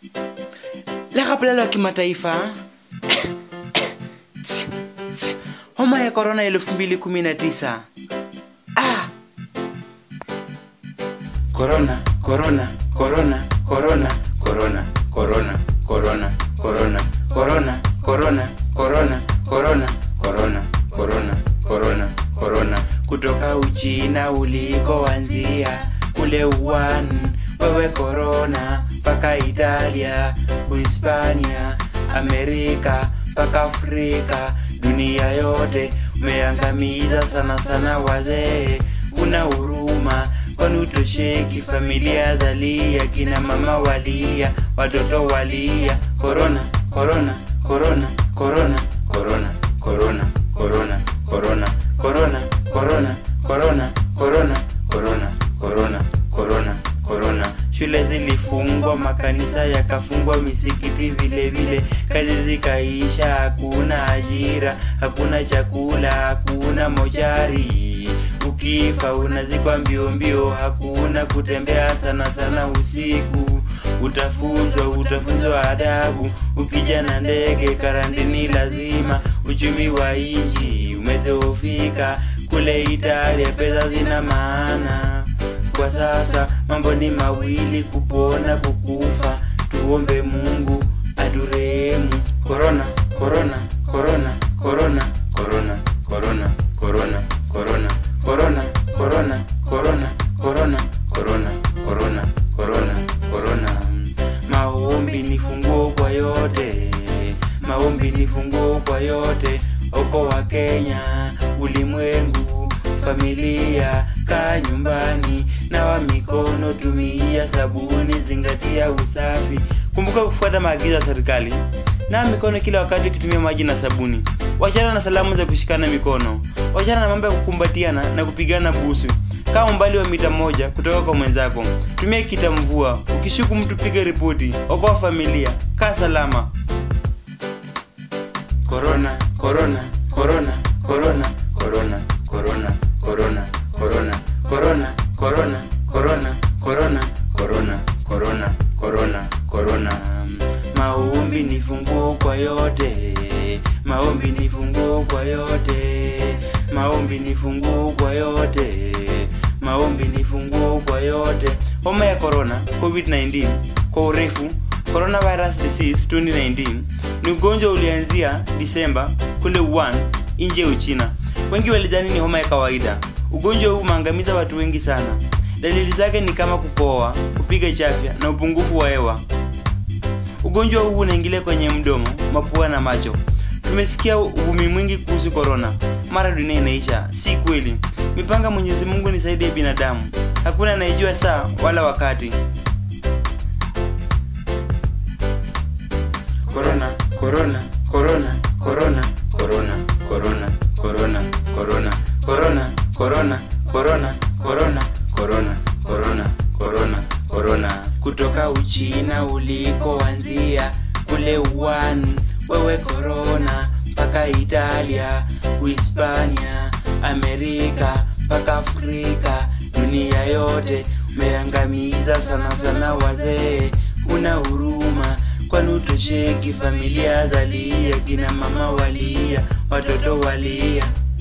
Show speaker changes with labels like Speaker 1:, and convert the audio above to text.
Speaker 1: Lekapela la kimataifa homa ya korona elfu mbili kumi na tisa. Ah! Korona, korona, korona, korona, korona, korona, korona, korona, korona, korona, korona, korona, korona, korona, korona, korona, kutoka Uchina ulikoanzia kule Wuhan, wewe korona, mpaka Italia, Uhispania, Amerika, mpaka Afrika, dunia yote umeangamiza sana sana wazee, una huruma kwani utosheki, familia zalia, kina mama walia, watoto walia, korona, korona, korona, korona, korona, korona, korona, korona, korona, korona, korona, korona, korona, korona, korona, korona. Shule zilifungwa, makanisa yakafungwa, misikiti vile vile, kazi zikaisha, hakuna ajira, hakuna chakula, hakuna mochari ukifa unazikwa mbio mbio, hakuna kutembea sana sana usiku. Utafunzwa, utafunzwa adabu, ukija na ndege karantini lazima. Uchumi wa inji umedhoofika, kule Italia pesa zina maana. Kwa sasa mambo ni mawili, kupona kukufa. Tuombe Mungu aturehemu. Korona, korona, korona, korona, korona, korona, korona, korona korona korona korona korona korona korona korona korona maombi ni funguo kwa yote maombi ni funguo kwa yote oko wa kenya ulimwengu familia kaa nyumbani nawa mikono tumia sabuni zingatia usafi kumbuka kufuata maagizo ya serikali na mikono kila wakati ukitumia maji na sabuni wachana na salamu za kushikana mikono wachana na mambo ya kukumbatiana na kupigana busu kaa umbali wa mita moja kutoka kwa mwenzako tumia kitamvua ukishuku mtu piga ripoti okoa familia kaa salama korona korona korona korona korona korona korona korona korona korona korona korona korona korona korona korona maombi ni funguo kwa yote maombi ni funguo kwa yote maombi ni funguo kwa yote maombi ni funguo kwa yote homa ya corona covid-19 kwa urefu coronavirus disease 2019 ni ugonjwa ulianzia disemba kule Wuhan nje Uchina wengi walidhani ni homa ya kawaida ugonjwa huu umeangamiza watu wengi sana dalili zake ni kama kukohoa kupiga chafya na upungufu wa hewa ugonjwa huu unaingilia kwenye mdomo mapua na macho tumesikia uvumi mwingi kuhusu korona mara dunia inaisha si kweli mipanga mwenyezi mungu ni zaidi ya binadamu hakuna anayejua saa wala wakati korona korona korona korona korona korona korona korona korona korona korona korona korona korona korona korona kutoka uchina ulikoanzia kule Wuhan wewe korona mpaka italia uhispania amerika mpaka afrika dunia yote umeangamiza sana sana wazee una huruma kwani utosheki familia zalia kina mama walia watoto walia